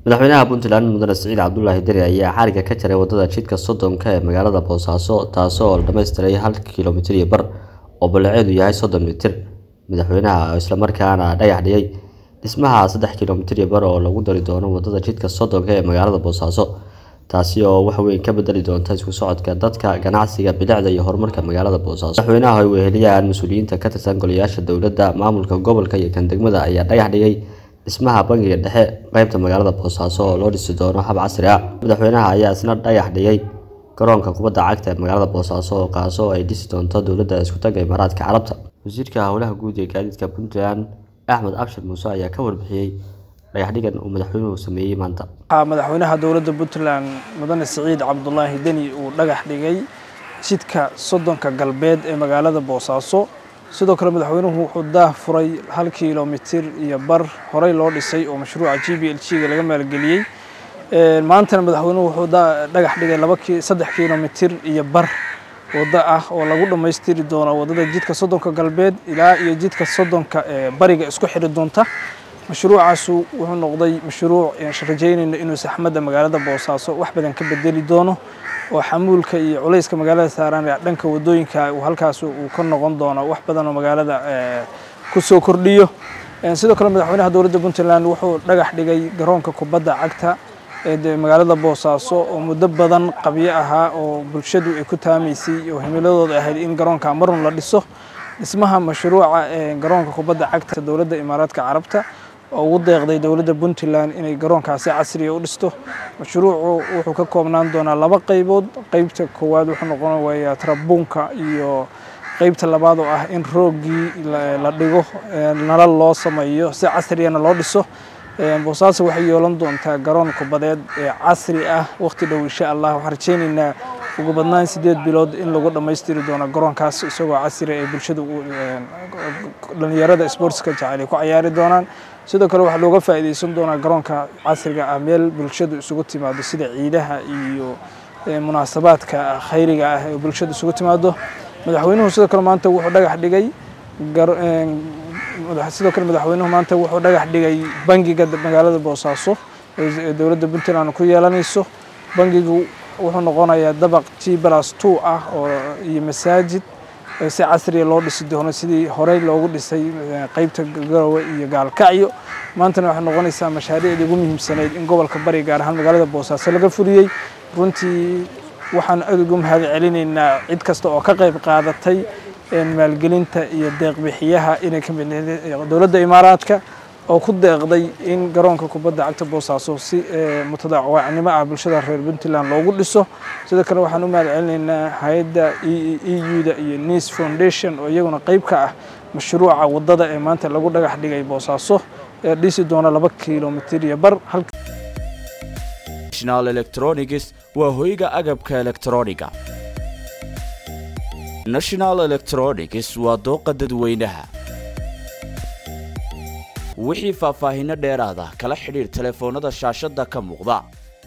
madaxweynaha puntland mudane siciid cabdulaahi deri ayaa xariga ka jaray wadada jidka soddonka ee magaalada boosaaso taasoo la dhammaystiray hal kilomitir iyo bar oo ballaceedu yahay soddon mitir madaxweynaha islamarkaana dhagax dhigay dhismaha saddex kilomitir iyo bar oo lagu dari doono wadada jidka soddonka ee magaalada boosaaso taasi oo wax weyn ka bedeli doonta isku socodka dadka ganacsiga bilicda iyo horumarka magaalada boosaaso madaxweynaha ay weheliyaan mas-uuliyiinta ka tirsan golayaasha dowladda maamulka gobolka iyo kan degmada ayaa dhagax dhigay dhismaha bangiga dhexe qeybta magaalada boosaaso oo loo dhisi doono hab casri ah madaxweynaha ayaa isna dhagax dhigay garoonka kubadda cagta ee magaalada boosaaso oo kaasoo ay dhisi doonto dowladda iskutaga imaaraadka carabta wasiirka howlaha guud ee gaadiidka puntland axmed abshir muuse ayaa ka warbixiyey dhagaxdhigan uu madaxweynuhu sameeyey maanta waxaa madaxweynaha dowladda puntland mudane siciid cabdulaahi deni uu dhagax dhigay jidka soddonka galbeed ee magaalada boosaaso sidoo kale madaxweynuhu wuxuu daah furay hal kilomitir iyo bar horey loo dhisay oo mashruuca g b l g ga laga maalgeliyey maantana madaxweynuhu wuxuu dhagax dhigay laba saddex kilomitir iyo bar waddo ah oo lagu dhammaystiri doono waddada jidka soddonka galbeed ilaa iyo jidka soddonka ee bariga isku xiri doonta mashruucaasu wuxuu noqday mashruuc rajaynayna inuu saxmadda magaalada boosaaso wax badan ka bedeli doono oo xamuulka iyo culayska magaalada saaran dhanka wadooyinka uu halkaas uu ka noqon doono wax badan oo magaalada ku soo kordhiyo sidoo kale madaxweynaha dowladda puntland wuxuu dhagax dhigay garoonka kubadda cagta ee magaalada boosaaso oo muddo badan qabyo ahaa oo bulshadu ay ku taamaysay oo himiladooda ahayd in garoonka marun la dhiso dhismaha mashruuca garoonka kubadda cagta dowladda imaaraadka carabta oo ugu deeqday dowladda puntland inay garoonkaasi casriya u dhisto mashruucu wuxuu ka koobnaan doonaa laba qaybood qeybta koowaad wuxuu noqon wayaa tarabuunka iyo qeybta labaad oo ah in roogii la dhigo nalal loo sameeyo si casriyana loo dhiso boosaaso waxay yeelan doontaa garoon kubadeed ee casri ah waqti dhow insha allah waxaan rajaynaynaa ugu badnaan sideed bilood in lagu dhammaystiri doono garoonkaas isagoo casri ay bulshada dhalinyarada sportska jecel ay ku cayaari doonaan sidoo kale waxaa looga faa'iidaysan doonaa garoonka casriga ah meel bulshadu isugu timaado sida ciidaha iyo munaasabaadka khayriga ah ee bulshada isugu timaado madaxweynuhu sidoo kale maanta wuxuu dhagax dhigay sidoo kale madaxweynuhu maanta wuxuu dhagax dhigay bangiga magaalada boosaaso ee dowladda puntland ku yeelanayso bangigu wuxuu noqonayaa dabaq g plus two ah oo iyo masaajid si casriya loo dhisi doono sidii horey loogu dhisay qeybta garowe iyo gaalkacyo maantana waxay noqonaysaa mashaariicdii ugu muhiimsanayd in gobolka bari gaar ahaan magaalada boosaaso laga fuliyey runtii waxaan aad ugu mahad celinaynaa cid kasta oo ka qayb qaadatay maalgelinta iyo deeqbixiyaha inay ka mid dowladda imaaraadka oo ku deeqday in garoonka kubadda cagta boosaaso si mutadaawacnimo ah bulshada reer puntland loogu dhiso sidoo kale waxaan u mahad celinaynaa hay-adda e u-da iyo nice foundation oo iyaguna qeyb ka ah mashruuca waddada ee maanta lagu dhagax dhigay boosaaso ee dhisi doona laba kilomitir iyo bar national electronics waa hoyga agabka elektrooniga national electronics waa dooqa dadweynaha wixii faahfaahinno dheeraada kala xidhiir telefoonnada shaashadda ka muuqda